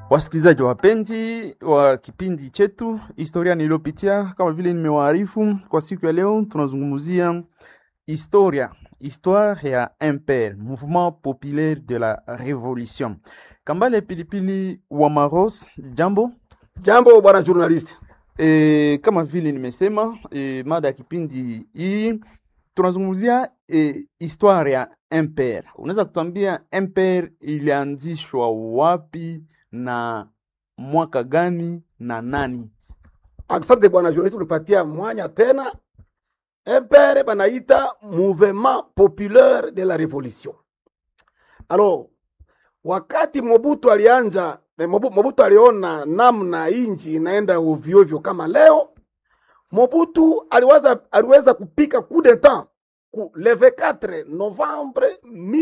Wasikilizaji wapenzi wa kipindi chetu historia niliyopitia, kama vile nimewaarifu, kwa siku ya leo tunazungumzia historia histoire ya MPR, Mouvement Populaire de la Revolution. Kambale Pilipili wa Maros, jambo. Jambo bwana journalist. E, kama vile nimesema e, mada ya kipindi hii tunazungumzia e, histoire ya MPR. Unaweza kutuambia MPR ilianzishwa wapi na mwaka gani na nani? Asante bwana journalist, unipatia mwanya tena. MPR banaita Mouvement Populaire de la Revolution. Alors, wakati Mobutu alianja Mobutu, Mobutu aliona namna inji inaenda ovyo ovyo kama leo, Mobutu aliweza, aliweza kupika coup d'etat ku le 24 novembre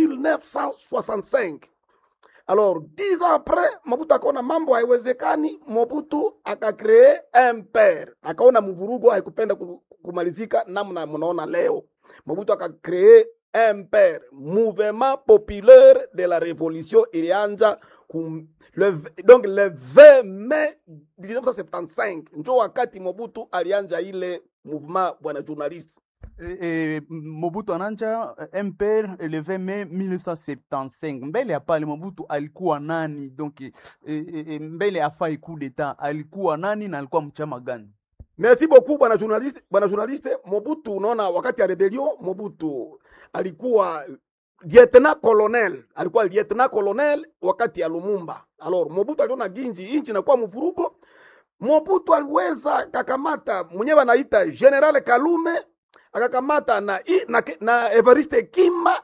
1965. Alors, dix ans après, Mobutu akaona mambo haiwezekani, Mobutu akakree MPR, akaona mvurugo haikupenda kumalizika namna mnaona leo. Mobutu akakree MPR, Mouvement Populaire de la Révolution, ilianja kum, le, donc le 20 mai 1975 njo wakati Mobutu alianja ile mouvement, bwana journaliste. E, e, Mobutu ananja MPR le 20 Mei 1975. Mbele ya pale Mobutu alikuwa nani? Donc e, e, mbele ya fai coup d'etat alikuwa nani na alikuwa mchama gani? Merci beaucoup bwana journaliste, bwana journaliste. Mobutu, unaona wakati ya rebellion Mobutu alikuwa lieutenant colonel, alikuwa lieutenant colonel wakati ya Lumumba. Alors Mobutu aliona ginji inchi inakuwa mvurugo. Mobutu aliweza kakamata mwenyewe anaita General Kalume akakamata na, na, na Evariste Kima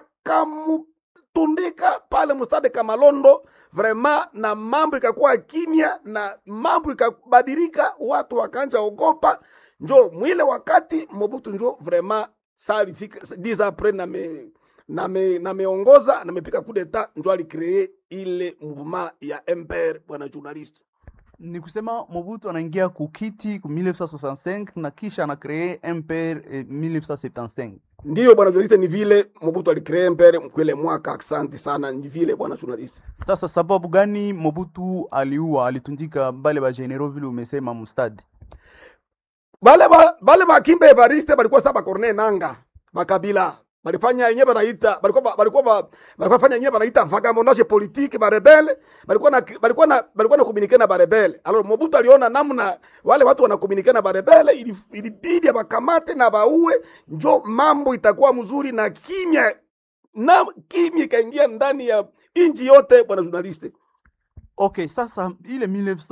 akamtundika pale mstade Kamalondo vraiment, na mambo ikakuwa kimya na mambo ikabadilika, watu wakaanja ogopa. Njo mwile wakati Mobutu njo vraiment salifika dix après na me na me na meongoza na mepika coup d'etat, njo alikree ile mouvement ya MPR, bwana journaliste ni kusema Mobutu anaingia kukiti ku 1965 na kisha anakree MPR eh, 1975. Ndiyo bwana journaliste, ni vile Mobutu alikree MPR mkwele mwaka. Asante sana, ni vile bwana journaliste. Sasa sababu gani Mobutu aliua alitundika bale ba general vile umesema mustadi? Bale ba, bale bakimbe Evariste balikuwa saba Corneille Nanga bakabila balifanya yenyewe banaita balikuwa balikuwa balikuwa fanya yenyewe banaita vagabondage politique ba rebelle balikuwa na balikuwa na balikuwa na communiquer na ba rebelle. Alors Mobutu aliona namna wale watu wana communiquer na ba rebelle, ilibidi abakamate na baue, njo mambo itakuwa mzuri na kimya na kimya ikaingia ndani ya inji yote, bwana journaliste. Okay, sasa ile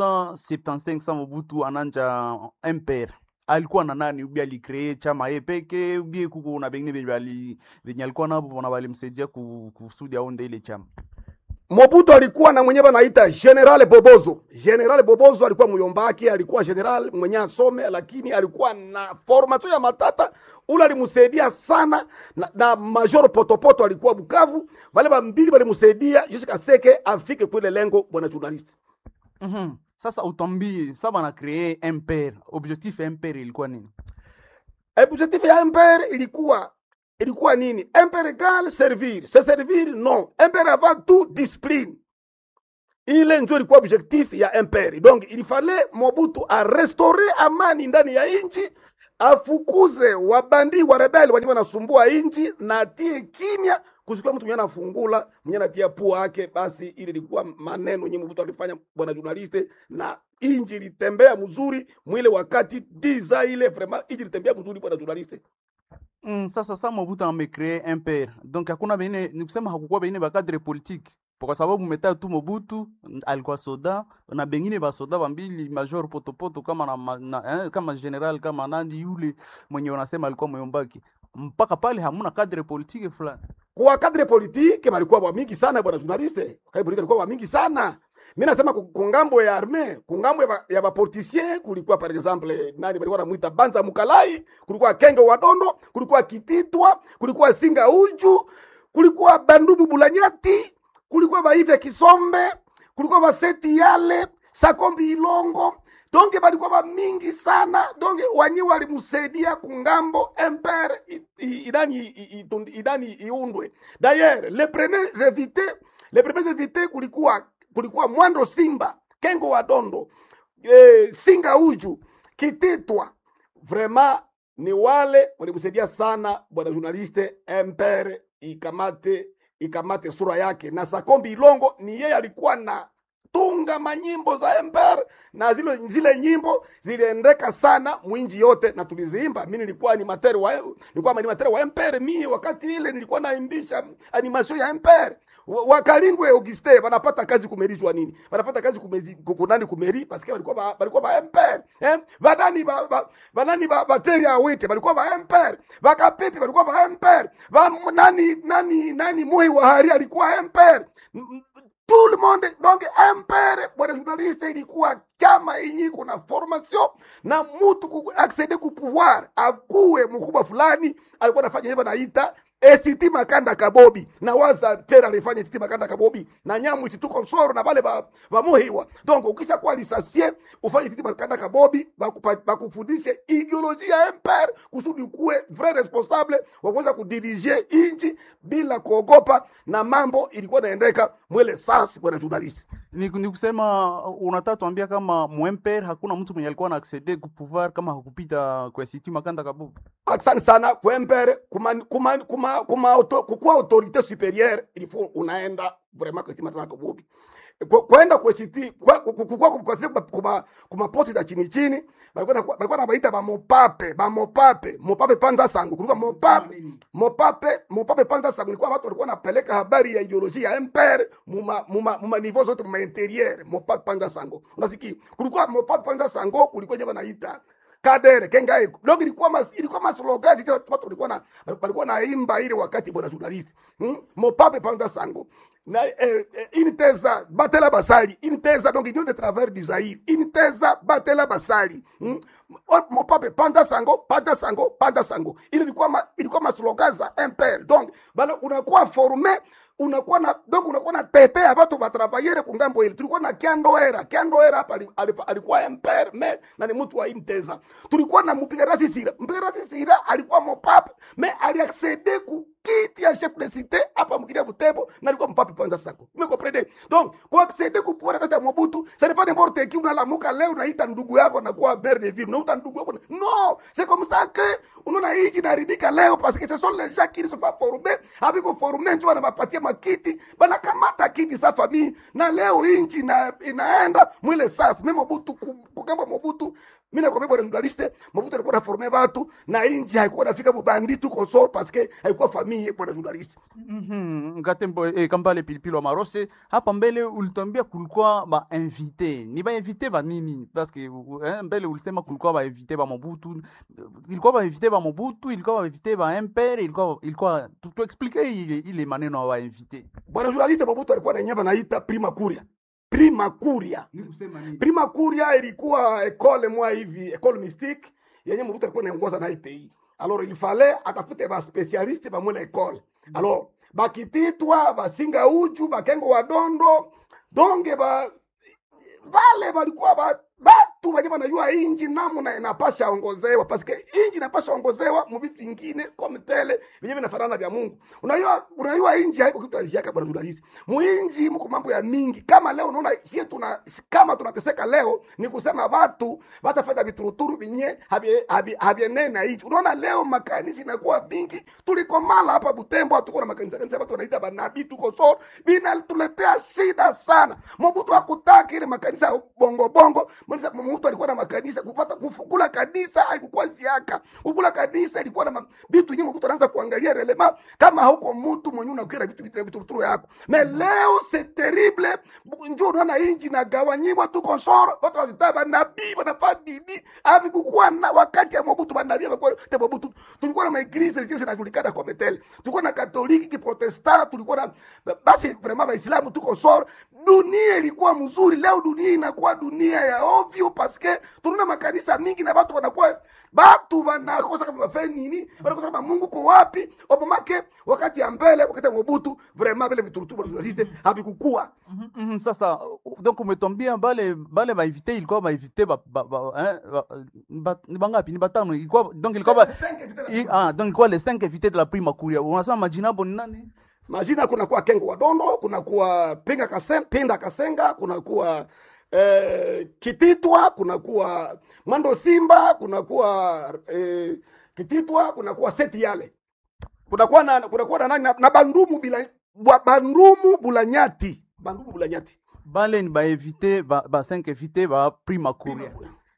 1975 sa Mobutu ananja MPR alikuwa na nani? Ubi alikree chama ye peke ubi kuko na bengine benye bali benye alikuwa nabo na balimsaidia kusudi aonde ile chama. Mobutu alikuwa na mwenyewe anaita General Bobozo. General Bobozo alikuwa muyombaki, alikuwa general mwenye asome, lakini alikuwa na formation ya matata. Ule alimsaidia sana na, na Major Potopoto alikuwa Bukavu. Wale bambili walimsaidia jusqu'à seke afike kule lengo, bwana journalist. Mhm. Mm sasa utambie saba na créer MPR. Objectif ya MPR ilikuwa nini? Objectif ya MPR ilikuwa ilikuwa nini? MPR égal servir. Se servir non. MPR avant tout discipline. Ile ndio ilikuwa objectif ya MPR. Donc il fallait Mobutu a restaurer amani ndani ya inchi, afukuze wabandi wa rebeli wenye wanasumbua inchi na atie kimya kusikia mtu mwenye anafungula mwenye anatia pua yake. Basi ile ilikuwa maneno yenye Mobutu alifanya, bwana journaliste, na inji litembea mzuri mwile wakati diza ile vraiment inji litembea mzuri, bwana journaliste. Mm, sasa sasa Mobutu amecree MPR. Donc hakuna bengine ni kusema hakukuwa bengine ba cadre politique. Kwa sababu meta tu Mobutu alikuwa soda na bengine ba soda bambili Major Potopoto kama na, na eh, kama general kama nandi yule mwenye wanasema alikuwa myombaki. Mpaka pale hamuna cadre politique fulani kwa kadre politike balikuwa wa mingi sana bwana journaliste, kadre politike balikuwa wa mingi sana. Mimi nasema kungambo ya arme, kungambo ya ba, ya ba politicien kulikuwa par exemple nani balikuwa namuita Banza Mukalai, kulikuwa Kenge Wadondo, kulikuwa Kititwa, kulikuwa Singa Uju, kulikuwa Bandubu Bulanyati, kulikuwa Baive Kisombe, kulikuwa Baseti Yale, Sakombi Ilongo donge balikuwa ba mingi sana donge wanyi walimsaidia kungambo empire idani idani iundwe d'ailleurs les premiers invités les premiers invités kulikuwa kulikuwa Mwando Simba, Kengo wa Dondo, eh, Singa Uju, Kititwa. Vraiment ni wale walimsaidia sana bwana journaliste Empere ikamate ikamate sura yake, na Sakombi Ilongo ni yeye alikuwa na tunga manyimbo za Empere na zile, zile nyimbo ziliendeka sana mwinji yote na tuliziimba. Mimi nilikuwa animateur wa nilikuwa animateur wa Empere, mimi wakati ile nilikuwa naimbisha animation ya Empere. Wa- Wakalingwe Auguste wanapata kazi kumerijwa nini? Wanapata kazi kumezi kunani kumeri parce que walikuwa ba, walikuwa ba Empere. Eh? Badani ba, ba banani ba bateri awite walikuwa ba Empere. Bakapipi walikuwa ba Empere. Ba nani nani nani Moi wa Hari alikuwa Empere. M- m- tout le monde donc impere bwana journaliste ilikuwa chama yenye kuna formation na mtu ku acceder ku pouvoir akuwe mkubwa fulani alikuwa anafanya hivyo naita ST Makanda Kabobi na waza tena alifanya ST Makanda Kabobi na nyamu isituko nsoro na wale ba, ba muhiwa donc ukisha kuwa lisasie ufanye ST Makanda Kabobi bakupa- bakufundishe ideolojia ya empire kusudi ukuwe vrai responsable wa kuweza kudirige inchi bila kuogopa na mambo ilikuwa inaendeka mwele sasi bwana journalist ni, ni kusema unataka tuambia kama mwemper hakuna mtu mwenye alikuwa na accede ku pouvoir kama hakupita kwa siti makanda kabubu asante sana kwempere kuma kuma kuma kuma auto, kukuwa autorite supérieure il faut unaenda vraiment kwa timatana kabubi Ku- kwenda kwa siti kwa kukuwa kwa siti kuma kuma posti za chini chini balikuwa na- balikuwa nabaita ba mopape ba mopape mopape panza sangu kulikuwa mopape mopape mopape panza sangu ilikuwa watu walikuwa wanapeleka habari ya ideolojia ya empire muma muma muma niveau zote muma interieur mopape panza sango unasikia kulikuwa mopape panza sango kulikuwa je banaita kadere kengai donc ilikuwa mas, ilikuwa maslogan zile watu walikuwa na walikuwa naimba ile wakati bwana journalist hmm? mopape panza sango na eh, eh, initeza batela basali initeza donc union de travers du Zaïre initeza batela basali hmm? O- mopape panda sango panda sango panda sango ile ilikuwa ma, ilikuwa maslogan za impere donc bana unakuwa formé unakuwa na donc unakuwa na tetea watu batravaillere kungambo ile tulikuwa na kiandoera kiandoera hapa ali- ali- alikuwa impere me na ni mtu wa inteza tulikuwa na mpiga rasi sira mpiga rasi sira alikuwa mopape me aliaccede ku kiti ya chef de cité hapa mkini ya Butembo na alikuwa mpape panza sako me comprendre donc kwa accede ku pouvoir kata Mobutu ça n'est pas n'importe qui unalamuka leo unaita ndugu yako na kuwa maire de ville unaita ndugu yako na- non c'est comme ça que unaona hii inaharibika leo parce que ce sont les gens qui ne sont pas formés habiko formés ndio wanapatia makiti banakamata kiti sa famille na leo inchi ina, inaenda mwile sasa mimi Mobutu ku- kugamba Mobutu mimi nakwambia bwana journaliste Mobutu alikuwa anaforme watu na inchi haikuwa nafika bubanditu consort parce que haikuwa famille bwana journaliste Mhm, ngatembo eh, kambale pilipili wa marose hapa mbele ulituambia kulikuwa ba invité ni ba invité ba nini parce que eh, mbele ulisema kulikuwa ba invité ba Mobutu ilikuwa ba invité ba Mobutu ilikuwa ba invité ba MPR ilikuwa ilikuwa tu, tu explique ile ile maneno ya ba invité bwana journaliste Mobutu alikuwa na nyamba naita prima curia prima curia ni kusema nini prima curia ilikuwa ekole mwa hivi ekole mystique yenye Mobutu alikuwa anaongoza na IPI alors il fallait atafute ba specialiste ba mwele ekole alors bakititwa basinga uchu bakengo wadondo donge ba vale walikuwa ba batu wenye wanajua inji namna inapasha ongozewa paske inji inapasha ongozewa mu vitu vingine comme tele vyenye vinafanana vya Mungu. Unajua unajua inji haiko kitu aziaka bwana journalist. Muinji mko mambo ya mingi. Kama leo unaona sie tuna kama tunateseka leo ni kusema watu watafanya vituruturu vinye habie habie habienena hicho. Unaona leo makanisa inakuwa bingi. Tulikomala hapa Butembo tuko na makanisa kanisa watu wanaita banabii tuko so bina tuletea shida sana. Mobutu hakutaka ile makanisa ya bongo bongo. Mbona mtu alikuwa na makanisa kupata kufukula kanisa haikuwa ziaka. Kukula kanisa ilikuwa na ma- vitu nyingi mtu anaanza kuangalia relema kama hauko mtu mwenye unakira vitu vitu vitu vitu yako. Me leo c'est terrible. Njoo unaona inji na gawanyiwa tu konsoro. Watu wanataka nabii wanafanya dini. Havi kukuwa na wakati ya Mobutu banabii walikuwa te Mobutu. Tulikuwa na maeglise zile zinajulikana kwa metele. Tulikuwa na Katoliki, Kiprotestant, tulikuwa na basi vraiment Waislamu tuko soro. Dunia ilikuwa mzuri. Leo dunia inakuwa dunia ya ovyo paske tunaona makanisa mingi na watu wanakuwa batu wanakosa kama wafanye nini, wanakosa kama Mungu ko wapi. Opomake wakati ya mbele, wakati ya Mobutu vraiment vile vituruturu tunalite havikukua. Mhm, mhm, sasa uh, donc umetwambia bale bale ba invité ilikuwa ba invité ba, ba, ba, eh, ba, ba, ni bangapi ni batano ilikuwa donc ilikuwa ba, i, ah, donc ilikuwa les cinq invités de la prima curia unasema majina hapo ni nani majina kunakuwa kengo wa dondo kunakuwa pinga kasen, pinda kasenga kunakuwa eh, kititwa kunakuwa mwando simba kunakuwa eh, kititwa kunakuwa seti yale kunakuwa na kunakuwa na nani na, na bandumu bila bwa- bandumu bulanyati bandumu bulanyati bale ni baevite ba, ba 5 evite ba prima kuria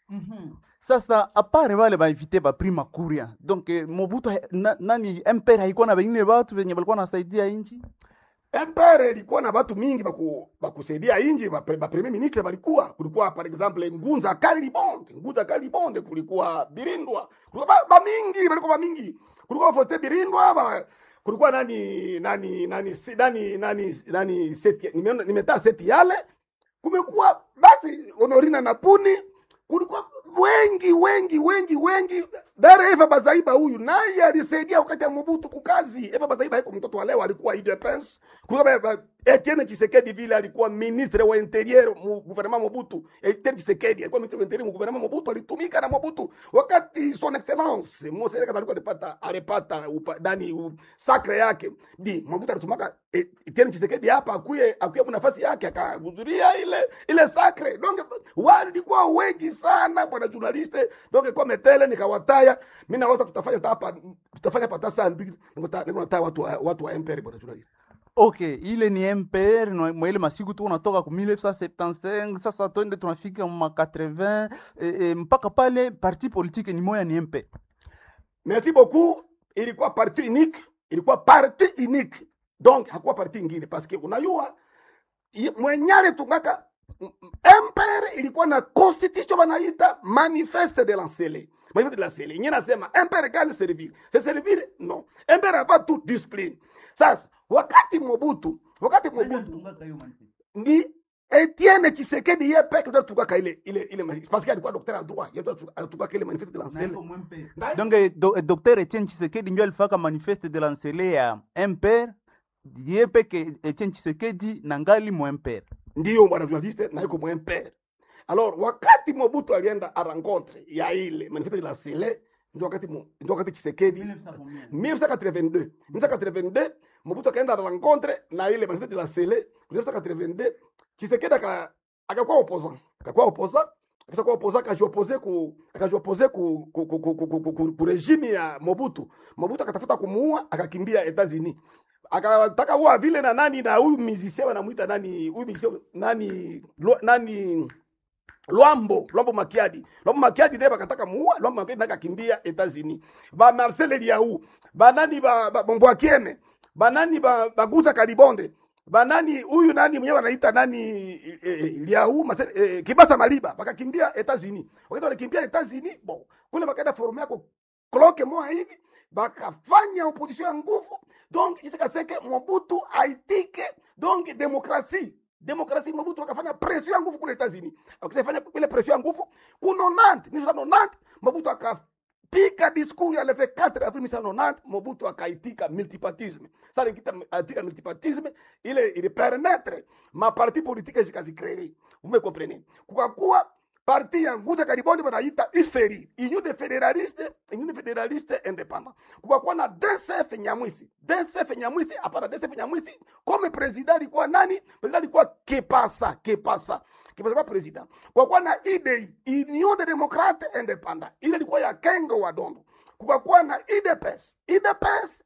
sasa apare bale baevite ba prima kuria donc eh, mobutu ha- na, nani mpere haikuwa na bengine batu benye balikuwa nasaidia inchi empere ilikuwa na batu mingi baku, bakusaidia inji ba, ba premier ministre balikuwa kulikuwa par exemple ngunza kalibonde ngunza kalibonde kulikuwa birindwa kulikuwa ba, ba mingi balikuwa ba mingi kulikuwa fote birindwa ba, kulikuwa nani nani nani si- nani nani nani seti nimeona nimetaa seti yale kumekuwa basi honorina na puni kulikuwa wengi wengi wengi wengi dare eva bazaiba huyu naye alisaidia wakati ya mobutu kukazi eva bazaiba haiko mtoto wa leo alikuwa idepens kulikuwa ba- ba- etienne chisekedi vile alikuwa ministre wa interieur mu gouvernement mobutu etienne chisekedi alikuwa ministre wa interieur mu gouvernement mobutu alitumika na mobutu wakati son excellence mose Lekata alikuwa alipata alipata upa- nani u- sacre yake di mobutu alitumaka eh, etienne chisekedi hapa akuye akuye mu nafasi yake akahudhuria ile ile sacre donc walikuwa wengi sana bwana journaliste donc kwa metele nikawataya mimi nawaza tutafanya hata hapa tutafanya pata saa mbili niko nataya watu wa, watu wa MPR bwana journaliste ok ile ni mpr na- mwa ile masiku tu unatoka ku 1975 sasa twende tunafika ma 80 eh, eh, mpaka pale parti politique ni moya ni mpr merci beaucoup ilikuwa parti unique ilikuwa parti unique donc hakuwa parti ingine parce que unajua i- mwenyale tungaka m- m- MPR ilikuwa na constitution wanaita manifeste de lancele manifeste de lancele yenyewe nasema MPR gani servir se servir non MPR hapa tu discipline sasa wakati Mobutu wakati Mobutu ni Etienne Tshisekedi ye peke ndo tukaka ile ile ile manifeste parce que alikuwa docteur en droit yeye ndo alitukaka ile manifeste de lancele Na- donc eh, do, eh, docteur etienne chisekedi njo alifaka manifeste de lancele ya mpr ye peke etienne chisekedi na ngali mu mpr ndiyo bwana journaliste na yuko mwempere alors wakati mobutu alienda a rencontre ya ile manifeste de la sele ndio wakati mu- ndio wakati chisekedi 1982 1982 mobutu akaenda a rencontre na ile manifeste de la sele 1982 chisekedi aka akakuwa opposant akakuwa opposant akisha kuwa opposant akajiopose ku akajiopose ku ku, ku, ku, ku, ku, ku, ku regime ya mobutu mobutu akatafuta kumuua akakimbia etats-unis akataka uwa vile na nani na huyu musicien wanamuita nani huyu musicien nani Lwa- nani Lwambo Lwambo Makiadi Lwambo Makiadi naye bakataka muua Lwambo Makiadi naye akakimbia Etats-Unis ba Marcel Eliaou ba nani ba, ba Mbwakiene ba nani ba Baguza Kalibonde ba nani huyu nani mwenyewe wanaita nani eh, eh, Liaou Marcel eh, Kibasa Maliba bakakimbia Etats-Unis wakati walikimbia Etats-Unis bon kule bakaenda forum yako kloke moja hivi bakafanya opposition ya nguvu donc isikaseke mobutu aitike donc demokrasi demokrasi mobutu akafanya pression ya nguvu kule etats-unis akisafanya ile pression ya nguvu ku 90 1990 mobutu akapika discours ya le 24 avril 1990 mobutu akaitika multipartisme sasa nikita aitika multipartisme ile ili permettre ma parti politique zikazikree vous me comprenez kukakuwa parti ya nguza kariboni banaita iferi union de federaliste union de federaliste independant kukakuwa na DCF Nyamwisi DCF Nyamwisi hapana DCF Nyamwisi comme president alikuwa nani president alikuwa Kepasa Kepasa Kepasa kwa president kukakuwa na IDI Union de Democrate Independant ile ilikuwa ya Kengo wa Dondo kukakuwa na IDPS IDPS